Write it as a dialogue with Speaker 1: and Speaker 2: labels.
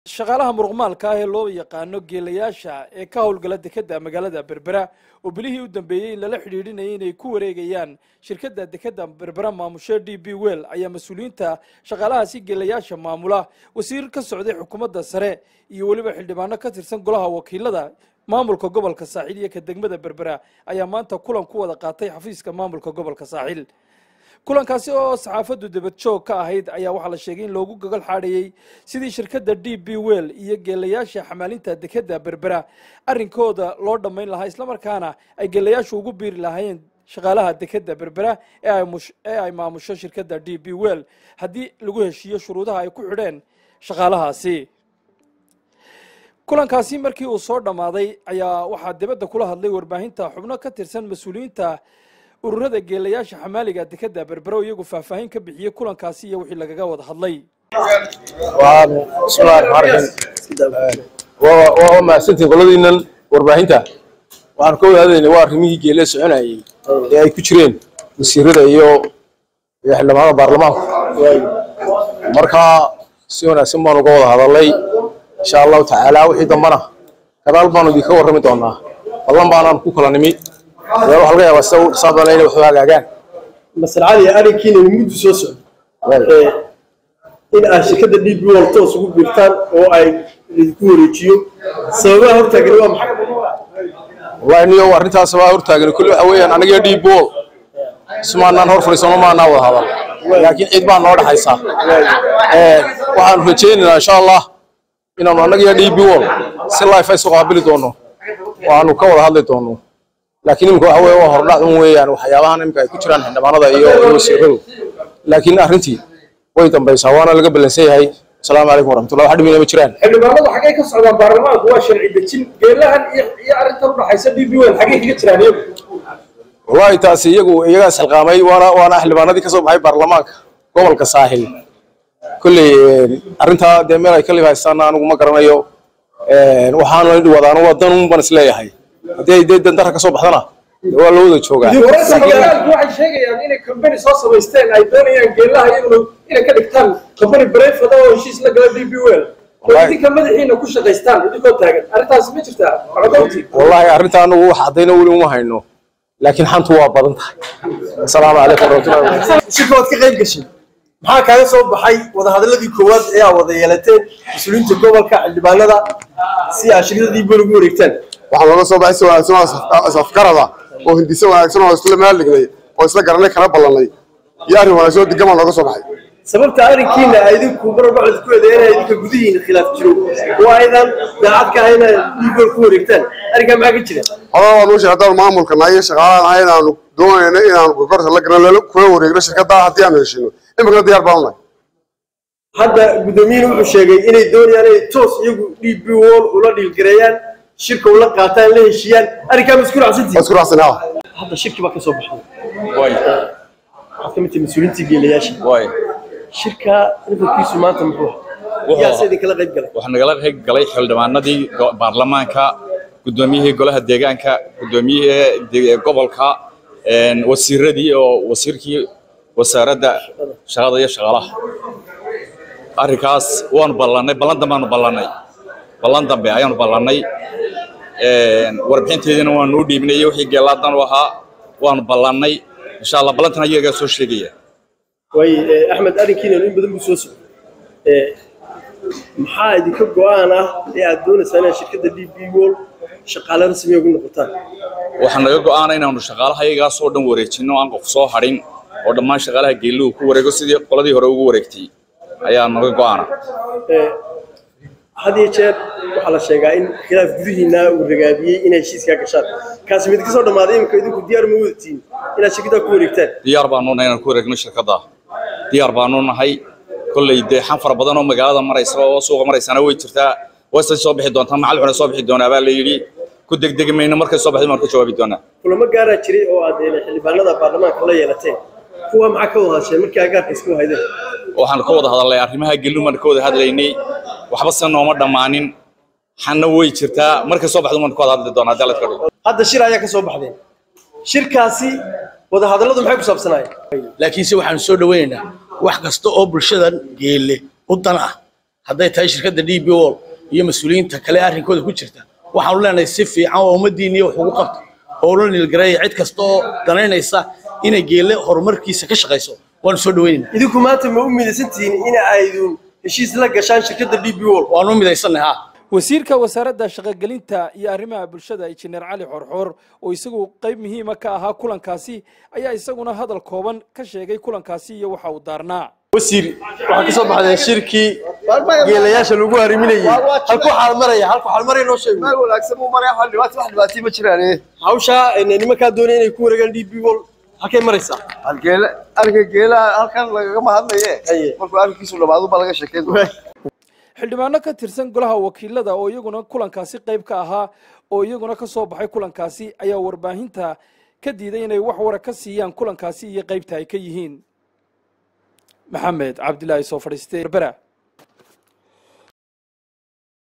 Speaker 1: shaqaalaha muruqmaalka ah ee loo yaqaano geelayaasha ee ka howlgala dekeda magaalada berbera oo bilihii u dambeeyey in lala xidhiidhinayay inay ku wareegayaan shirkadda dekeda berbera maamushe d b wel ayaa mas-uuliyiinta shaqaalahaasi geelayaasha maamula wasiir ka socday xukuumadda sare iyo weliba xildhibaano ka tirsan golaha wakiilada maamulka gobolka saaxiil iyo ka degmada berbera ayaa maanta kulan ku wada qaatay xafiiska maamulka gobolka saaxiil kulankaasi oo saxaafaddu debad joog ka ahayd ayaa waxaa la sheegay in loogu gogol xaadhayey sidii shirkadda d b wel iyo geelayaasha xamaalinta dekeda berbera arrinkooda loo dhammayn lahaa islamarkaana ay geelayaashu ugu biiri lahaayeen shaqaalaha dekeda berbera ee ay maamusho shirkadda d b wel haddii lagu heshiiyo shuruudaha ay ku xidheen shaqaalahaasi kulankaasi markii uu soo dhammaaday ayaa waxaa dibadda kula hadlay warbaahinta xubno ka tirsan mas-uuliyiinta ururada geelayaasha xamaaliga dekeda berbero iyagu faahfaahin ka bixiyey kulankaasi iyo wixii lagaga wada hadlay
Speaker 2: bismillahi raxmaan raxiim waa mahadsantihin qoladiinan warbaahinta waxaan ka wadaadayna waa arrimihii geele soconayey ee ay ku jireen wasiirada iyo iyo xildhibaanada baarlamaanku marka si wanaagsan baan uga wada hadalay insha allahu tacaala wixii dambana gadaal baanu idinka warrami doonaa ballan baanaan ku kala nimi dee waxa laga yaabaa sida u dhisaan doona inay waxu hagaagaan
Speaker 3: masal cali arrinkiina muddu soo socdo in aad shirkadda d b wal toos ugu biirtaan oo ay idinku wareejiyo sababaha hortaagan waa maxay
Speaker 2: wallahi niyo arrintaas baa hortaagan kulli waxa weeyaan aniga d bol ismaanaan hor fadhiisano maanaa wada hadal laakiin cid baa noo dhaxaysa waxaanu rajaynaynaa insha allah inaanu annaga d b wol si life ay soo qaabili doono oo aanu ka wada hadli doono laakiin imika waxa weeye waa hordhac un weeyaan waxyaabahan imika ay ku jiraan xildhibaanada iyo iyo wasiiradu laakiin arrintii way dambaysaa waana laga ballansan yahay asalaamu calaykum waraxmatullah wax dhibina ma jiraan
Speaker 3: xildhibaanadu xaggay ka socdaan baarlamaanku waa sharci dejin geelahan iyo iyo arrintan udhaxaysa d b wal xaggay kaga jiraan iyagu
Speaker 2: wallahi taasi iyagu iyagaas xilqaamay waana waana xildhibaanadii kasoo baxay baarlamaanka gobolka saaxil kolley arrintaa dee meel ay ka lib haystaana anigu ma garanayo waxaanu wadaan waa dan un baan isleeyahay haddii ay dee dandara kasoo baxdana dee waa loo wada joogaa
Speaker 3: wararka magaalaalku waxay sheegayaan inay company soo samaysteen ay doonayaan geelaha iyaguna inay ka dhigtaan company breford oo heshiis la gala d b wel oo idinka madaxiina ku shaqaystaan idinkoo taagan arrintaasi ma jirtaa macdowti
Speaker 2: wallahi arrinta anagu wax caddayna weli uma hayno laakiin xantu waa badan tahay asalaamu calaykum waraxmatullahi wabarakatu
Speaker 3: shirka waad ka qayb gashay maxaa kaaga soo baxay wadahadaladii koowaad ee aad wada yeelateen mas-uuliyiinta gobolka xildhibaanada si aad shirkada d b wel ugu wareegtaan
Speaker 4: waxaa looga soo baxay si wanaagsan oo is-afgarada oo hindise wanaagsan oo isla meel dhignay oo isla garanay kala ballanay iyo arrin wanaagsan oo degan baa looga soo baxay
Speaker 3: sababta arrinkiina ay idinku marwalba ku eedeeyeen ay idinka gudihiina khilaaf jiro oo aydan daacad ka ahayn inaad dhiigool ku wareegtaan arrinkaa maxaa ka jira
Speaker 4: hadaa waa nuu sheegay haddaan maamulka nahay iyo shaqaalaha nahay inaanu doonayno inaanu gorgorta la garan kula wareegno shirkadda haddii aanu heshino imikana diyaar baanu nahay
Speaker 3: hadda guddoomiyihii wuxuu sheegay inay doonayaan inay toos iyagu d b wol ula dhiilgareeyaan shirka ula qaataan la heshiiyaan arrinkaa ma isku
Speaker 4: waa
Speaker 3: raacsantihiin
Speaker 4: isku raacsanaa
Speaker 3: hadda shirki baa ka soo baxay
Speaker 5: way
Speaker 3: waxaad ka mid tahay mas-uuliyiintii geelayaasha
Speaker 5: way
Speaker 3: shirka nufarkiisu maanta muxuu ahaa yaa se idinkala qayb galay
Speaker 5: waxaa nagala qayb galay xildhibaanadii go- baarlamaanka guddoomiyihii golaha deegaanka guddoomiyihii de- gobolka een, wasiiradii oo wasiirkii wasaaradda shaqada iyo shaqaalaha arrinkaas waanu ballannay ballan dambeaanu ballannay ballan dambe ayaanu ballannay een, warbixinteediina waanu u dhiibnay iyo wixii geelaadan u ahaa waanu ballannay insha allah ballantan ayagaa soo sheegaya
Speaker 3: waaye eh, axmed arrinkiina in badan buu soo socday Eh, maxaa idinka go-aan ah ee aad doonaysaan inaad shirkadda d b wol shaqaale rasmiya ugu noqotaan
Speaker 5: waxaa naga go'aana inaanu shaqaalaha iyagaas oo dhan wareejinno aan qof soo hadhin oo dhammaan shaqaalaha geeluhu ku wareego sidii qoladii hore ugu wareegtay ayaa naga go'aana
Speaker 3: Eh, had iyo jeer waxaa la sheegaa in khilaaf gudihiina uu ragaadiyey inay heshiiskaa gashaan kaasi mid ka soo dhammaaday imika idinku diyaar ma wadatiin inaad shirkaddaa ku wareegtaan
Speaker 5: diyaar baanu nahay inaan ku wareegno shirkadda diyaar baanu nahay kolley dee xan fara badan oo magaalada maraysa oo suuqa maraysana way jirtaa waysay soo bixi doontaa macal xuna soo bixi doonaa baa la yidhi ku degdegi mayno markay soo baxday baan ka jawaabi doonaa
Speaker 3: kulamo gaaraa jiray oo aad eh, xildhibaanada baarlamaanka la yeelateen kuwa maxaa ka wada hadasheen markii agaarka isku haydeen
Speaker 5: waxaan ka wada hadalnay arrimaha geeluhu baan ka wada hadlaynay waxba se nooma dhammaanin xanna way jirtaa markay soo baxdo waan ka wada hadli doonaa daladka dhow
Speaker 3: hadda shir ayaa ka soo baxdeen shirkaasi wadahadalladu maxay ku saabsanaayeen
Speaker 6: laakiinse waxaanu soo dhawaynaynaa wax kasta oo bulshadan geelle u dan ah hadday tahay shirkadda d b ol iyo mas-uuliyiinta kale arrinkooda ku jirta waxaanu leenahay si fiican oo ummaddiinniya wax ugu qabto oo la nilgareeya cid kasta oo danaynaysa inay geelle horumarkiisa ka shaqayso waanu soo dhaweynaynaa
Speaker 3: idinku maanta ma u midaysantihiin in aydun heshiis la gashaan shirkadda d b ol
Speaker 6: waanu u midaysannahay ha
Speaker 1: wasiirka wasaaradda shaqogelinta iyo arrimaha bulshada injineer cali xorxoor oo isagu qayb muhiima ka ahaa kulankaasi ayaa isaguna hadal kooban ka sheegay kulankaasi iyo waxa uu daarnaa
Speaker 3: wasiir waxaa ka soo baxday shirkii geelayaasha lagu hariminayay halku xaal maraya halku xaal maraya noo sheeg
Speaker 4: meel wanaagsan buu maraya wax dhibaato wax dhibaatay ma jiraan
Speaker 3: hawsha nimankaa doonaya inay ku wareegaan d b ol halkay maraysaa
Speaker 4: halgeela arrinka geelaha halkan lagagama hadlaye markuu arrinkiisu dhamaado baa laga sheekeyn
Speaker 1: xildhibaano ka tirsan golaha wakiilada oo iyaguna kulankaasi qayb ka ahaa oo iyaguna ka soo baxay kulankaasi ayaa warbaahinta ka diiday inay wax wara ka siiyaan kulankaasi iyo qaybta ay ka yihiin maxamed cabdilaahi soo fadhiistay berbera